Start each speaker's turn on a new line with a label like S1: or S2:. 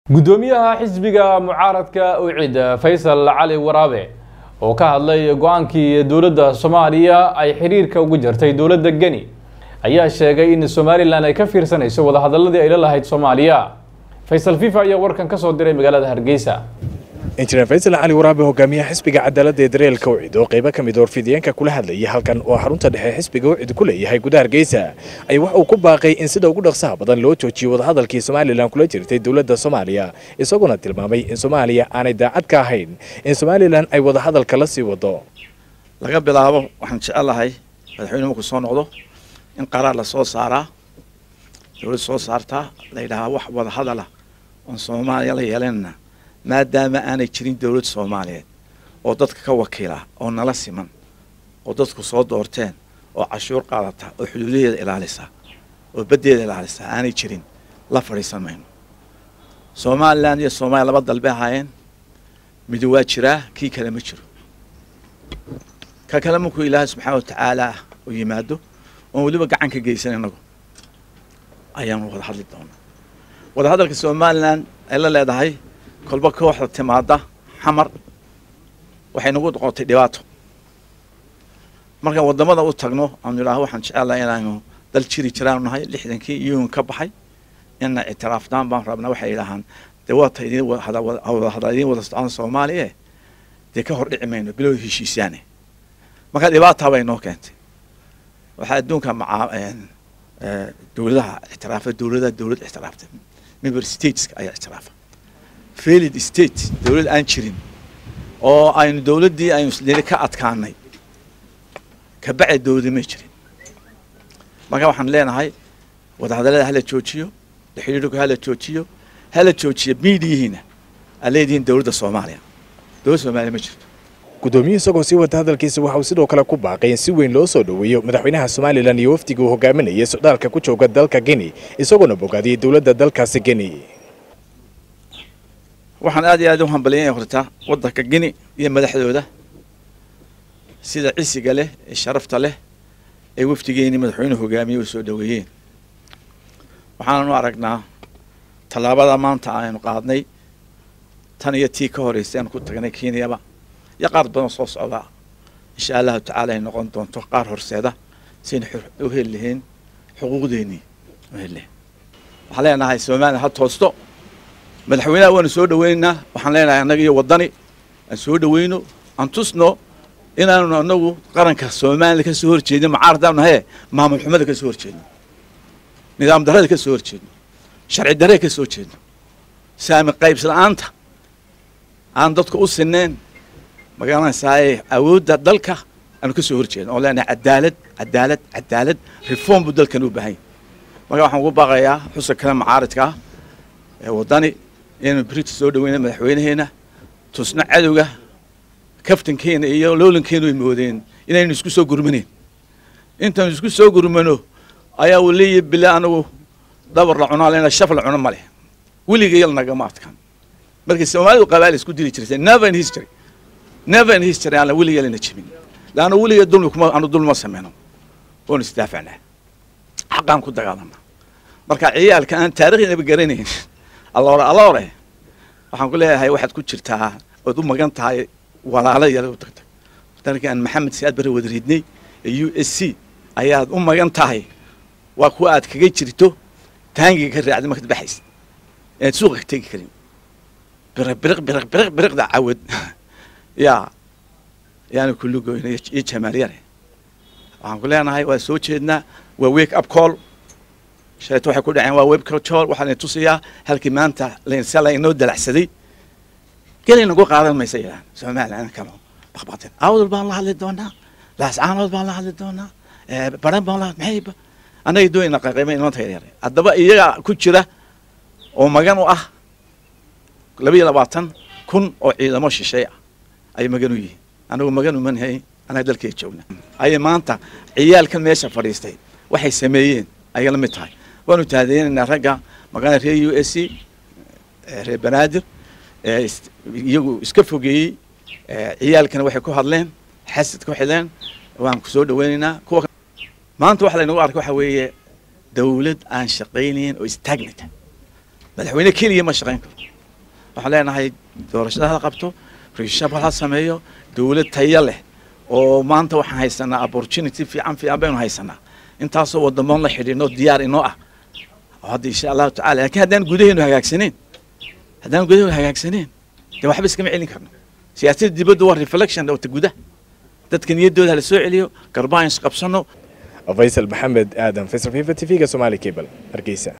S1: guddoomiyaha xisbiga mucaaradka ucid faysal cali waraabe oo ka hadlay go-aankii dowladda soomaaliya ay xiriirka ugu jirtay dowladda geni ayaa sheegay in somalilan ay ka fiirsanayso wadahadaladii ay la lahayd soomaaliya faysal fifa ayaa warkan ka soo diray magaalada hargeysa
S2: injineer faysal cali waraabe hogaamiyaha xisbiga cadaaladda ee dareelka ucid oo qaybo ka mid warfidiyeenka kula hadlayay halkan oo xarunta dhexe xisbiga ucid ku leeyahay gudaha hargeysa ayaa wax uu ku baaqay in sida ugu dhaqsaha badan loo joojiyo wadahadalkii somalilan kula jirtay dowladda soomaaliya isaguna tilmaamay in soomaaliya aanay daacad ka ahayn in somalilan ay wadahadalka la sii wado
S3: laga bilaabo waxaan jecelahay madaxweyne markuu soo noqdo in qaraar la soo saaraa dowlad soo saartaa la yidhaahaa wax wadahadala oon soomaaliya la yeelanana maadaama aanay jirin dowlad soomaaliyeed oo dadka ka wakiila oo nala siman oo dadku soo doorteen oo cashuur qaadata oo xuduudaheeda ilaalisa oo baddeeda ilaalisa aanay jirin la fadhiisan mayno somalilan iyo soomaaliya laba dalbe ahaayeen midi waa jiraa kii kale ma jiro ka kale markuu ilaahay subxaana wa tacaala u yimaado oon weliba gacan ka geysan inagu ayaanu wada hadli doonaa wadahadalka somalilan ay la leedahay kolba kooxda timaada xamar waxay nagu noqotay dhibaato markaan wadamada u tagno aanu idhaaho waxaan jecelahay inaanu dal jiri jiraanu nahay lixdankii iyun ka baxay ina ictiraafdaan baan rabnaa waxay idhaahaan dee waata idin wadahadal idin wada socon soomaaliya dee ka hor dhici mayno bilow heshiisaane marka dhibaataa bay noo keentay waxaa adduunka macaa dowladaha ictiraafa dowladaha dowlad ictiraaftay member stateska ayaa ictiraafa failed state dowlad aan jirin oo aynu dowladdii aynu isdili ka adkaanay kabacdi dowladi may jirin marka waxaan leenahay wadahadallada hala joojiyo xidhiidhku hala joojiyo hala joojiyo miidiyihiina aa leedihiin dowladda soomaaliya dowladda soomaaliya ma jirto
S2: guddoomiye isagoo sii wata hadalkiisa waxa uu sidoo kale ku baaqay in si weyn loo soo dhoweeyo madaxweynaha somalilan iyo wafdiga uu hogaaminayay socdaalka ku jooga dalka geni isagoona bogaadiyey dowladda dalkaasi geni
S3: waxaan aad iyo aad u hambaliyanya hortaa waddanka geni iyo madaxdooda sida cisiga leh ee sharafta leh ee wafdigeeni madaxweynuhu hogaamiyey u soo dhoweeyeen waxaananu aragnaa tallaabada maanta aynu qaadnay tan iyo tii ka horreysay aanu ku tagnay kenyaba iyo qaar badan soo socdaa insha allahu tacaala ay noqon doonto qaar horseeda saynu u heli lahayn xuquuqdeennii u heli lahayn waxaan leenahay somalilan ha toosto madaxweynaha waanu soo dhaweynaynaa waxaan leenahay annaga iyo waddani aan soo dhaweyno aan tusno inaanu anagu qaranka somalilan ka soo horjeedno macaaradaanu nahaye maamul xumada ka soo horjeedno nidaam darrada ka soo horjeedno sharci darrada ka soo jeedno saami qaybs la-aanta aan dadku u sineen magaranaysaay awoodda dalka aanu ka soo horjeedno oo leenahay cadaalad cadaalad cadaalad reform buu dalkan u baahan yahy marka waxaan ugu baaqayaa xuska kale macaaridka ah ee waddani inaynu berita soo dhaweyna madaxweynaheena tusno cadowga kaftankeena iyo loolankeenu ay moodeen inaynu isku soo gurmaneyn intaanu isku soo gurmano ayaa uu leeyahy bila anagu dabar la cunaa lena shaf la cuno ma leh weligayal nagama adkaan markii soomaalidu qabaal isku dili jirtay never in history never in history aan weligayalina jebin laanna weliga dulmi kuma aanu dulma sameyno waanu isdaafacnaa xaqaan ku dagaalana marka ciyaalka aan taariikhdaba garanayn alloore alloore waxaan ku leeyahay waxaad ku jirtaa ood u magan tahay walaala yala u tagtay dalkii aan maxamed siyaad bari wada ridnay ee u s c ayaad u magan tahay waa kuwa aad kaga jirto taangiga ka raacday markaad baxaysa inaad suuqa ka tegi karin biriq biriq biriq biriq biriqda cawad yaa yaana kullugoyna iyo jamaalyare waxaan ku leenahay waa soo jeednaa waa wake up call shalayto waxay ku dhaceen waa web control waxaa la tusayaa halkii maanta lensa la inoo dalacsaday gelay nagu qaadan maysa yidhahan somalilan kalo baqbaqteen awdal baan la hadli doonaa laascaanood baan la hadli doonaa baran baan la maxay annaga doonayna qaqayma inanta yaryar haddaba iyaga ku jira oo magan u ah laba iyo labaatan kun oo ciidamo shisheey ah ay magan u yihiin anagu magan uma nahay annaga dalkeeda joogna ayay maanta ciyaalkan meesha fadhiistay waxay sameeyeen ayay la mid tahay waanu taadeynaynaa ragga magana reer u s c reer banaadir iyagu iska fogeeyey ciyaalkana waxay ku hadleen xasad ku xidleen waan ku soo dhaweynaynaa kuwa maanta waxa laynagu arkay waxa weeye dawlad aan shaqaynayn oo stagnant madaxweyne keliya ma shaqayn karo waxaan leenahay doorashada hala qabto reshafal ha sameeyo dowlad tayo leh oo maanta waxaan haysanaa opportunity fiican fiican baynu haysanaa intaasoo wadamoon la xidhiino diyaar inoo ah oo hadda insha allahu tacala laakiin haddaan gudaheenu hagaagsaneen haddaan gudaheenu hagaagsaneen dee waxba iskama celin karno siyaasadda dibadda waa reflection ota gudaha dadka niyaddooda hala soo celiyo garbaan isqabsano
S2: faysal maxamed aadan faysal fifa t v-ga somaali cable hargeysa